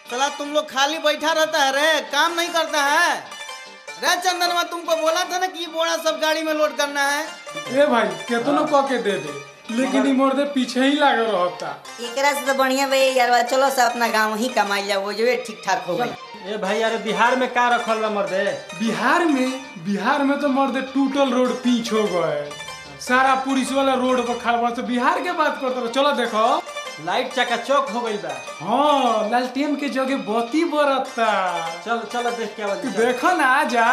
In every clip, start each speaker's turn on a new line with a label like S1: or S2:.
S1: साला तुम लोग खाली बैठा रहता है रे काम नहीं करता है रे चंदनवा तुमको बोला था ना कि ये बोरा सब गाड़ी में लोड करना है
S2: ए भाई केतनो क के दे दे लेकिन ई मोर दे पीछे ही लागल रहता
S3: एकरा से तो बढ़िया भाई यार चलो से अपना गाँव ही कमाई जा वो जो है ठीक ठाक हो गई
S4: ए भाई अरे बिहार में का रखल बा मर्दे
S2: बिहार में बिहार में तो मर्दे टूटल रोड पीछ हो गए सारा पुलिस वाला रोड पर खड़ा बा तो बिहार के बात करते रहो चलो देखो
S4: लाइट चकाचौक हो गई बा
S2: हाँ लालटेन के जगह बत्ती बरतता
S4: चल चल देख के आवा
S2: तू देखो ना जा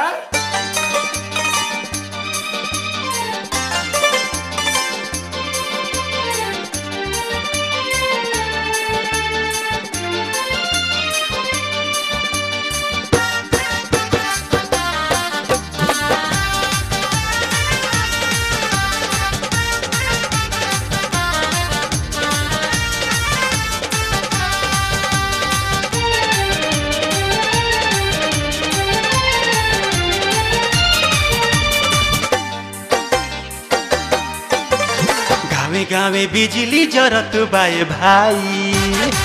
S5: गावे गावे बिजली जरत बाए भाई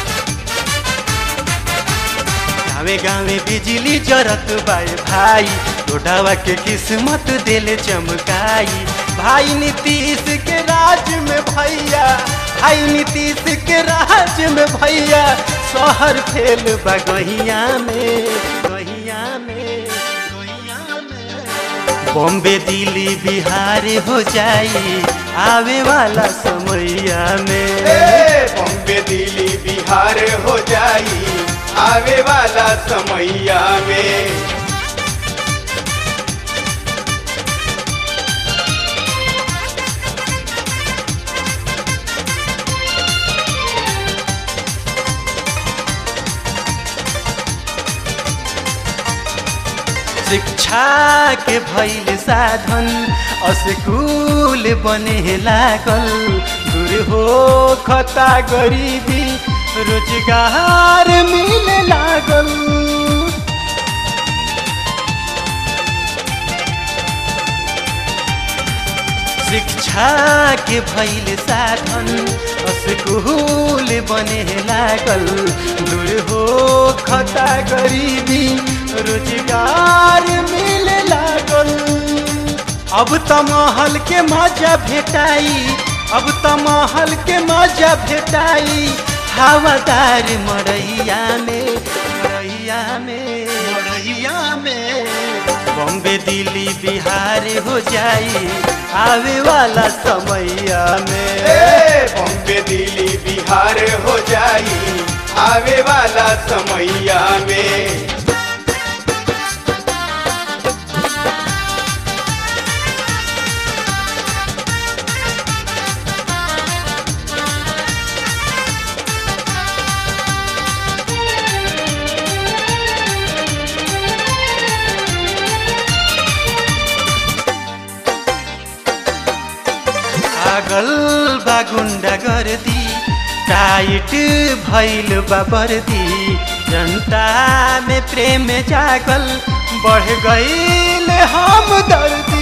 S5: गावे गावे बिजली जरत बाए भाई टोडावा के किस्मत दिल चमकाई भाई नीतीश के राज में भैया भाई नीतीश के राज में भैया शहर फेल बा गहिया में गहिया में गहिया में बॉम्बे दिल्ली बिहार हो जाई आवे वाला समैया में
S6: बॉम्बे दिल्ली बिहार हो जाई आवे वाला समैया में
S5: शिक्षा के भैल साधन अस्कूल बने लागल दूर हो खता गरीबी रोजगार मिले लागल शिक्षा के भैल साधन स्कूल बने लागल दूर हो खता गरीबी रोजगार मिले लागल अब त महल के मजा भेटाई अब त महल के मजा भेटाई हवादार मरैया में मरैया में मरैया में बॉम्बे दिल्ली बिहार हो जाई आवे वाला समैया में
S6: बॉम्बे दिल्ली बिहार हो जाई आवे वाला समैया में
S5: पागल बा गुंडा गर्दी टाइट भैल बा बर्दी जनता में प्रेम जागल बढ़ गईल हम दर्दी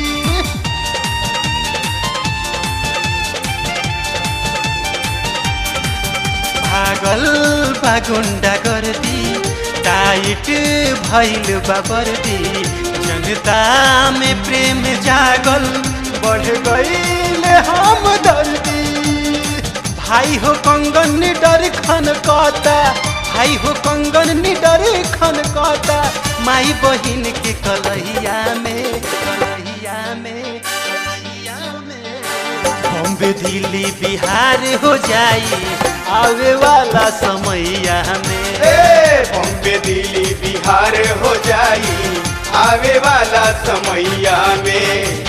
S5: पागल बा गुंडा गर्दी टाइट भैल बा बर्दी जनता में प्रेम जागल बढ़ गईल हम दर्दी भाई हो कंगन निडर खन कहता भाई हो कंगन निडर खन कहता माई बहिन के कलहिया में कलहिया में कलहिया में बॉम्बे दिल्ली बिहार हो जाई आवे वाला समैया में
S6: बॉम्बे दिल्ली बिहार हो जाई आवे वाला समैया में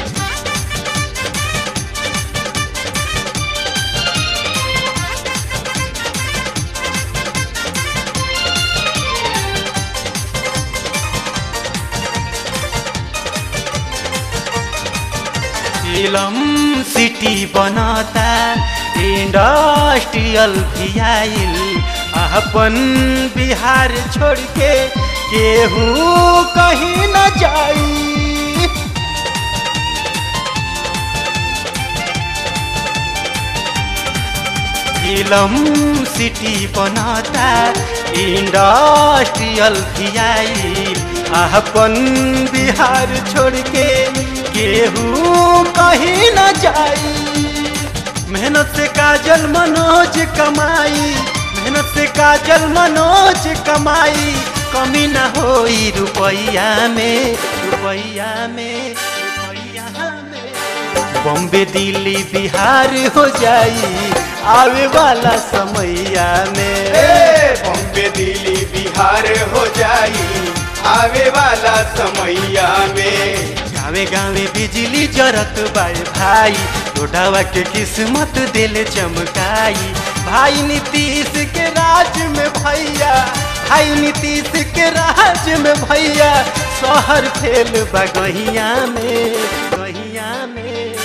S5: फिल्म सिटी बनाता इंडस्ट्रियल भी आइल अपन बिहार छोड़ के केहू कहीं न जाई फिल्म सिटी बनाता इंडस्ट्रियल खियाई अपन बिहार छोड़ के केहू कहीं न जाई मेहनत से काजल मनोज कमाई मेहनत से काजल मनोज कमाई कमी न होई रुपैया में रुपैया में रुपैया में बॉम्बे दिल्ली बिहार हो जाई आवे वाला समैया में
S6: ए बॉम्बे दिल्ली बिहार हो जाई आवे वाला समैया में
S5: गावे गावे बिजली जरत बाए भाई रोडावा के किस्मत दिल चमकाई भाई नीतीश के राज में भैया भाई नीतीश के राज में भैया शहर फेल बगहिया में गहिया में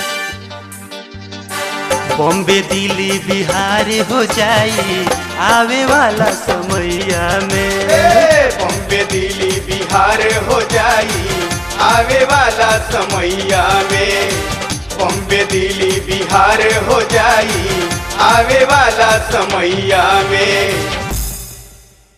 S5: बॉम्बे दिल्ली बिहार हो जाई आवे वाला समैया में
S6: ए बॉम्बे दिल्ली बिहार हो जाई आवे वाला समैया में बॉम्बे दिल्ली बिहार हो जाई आवे वाला समैया में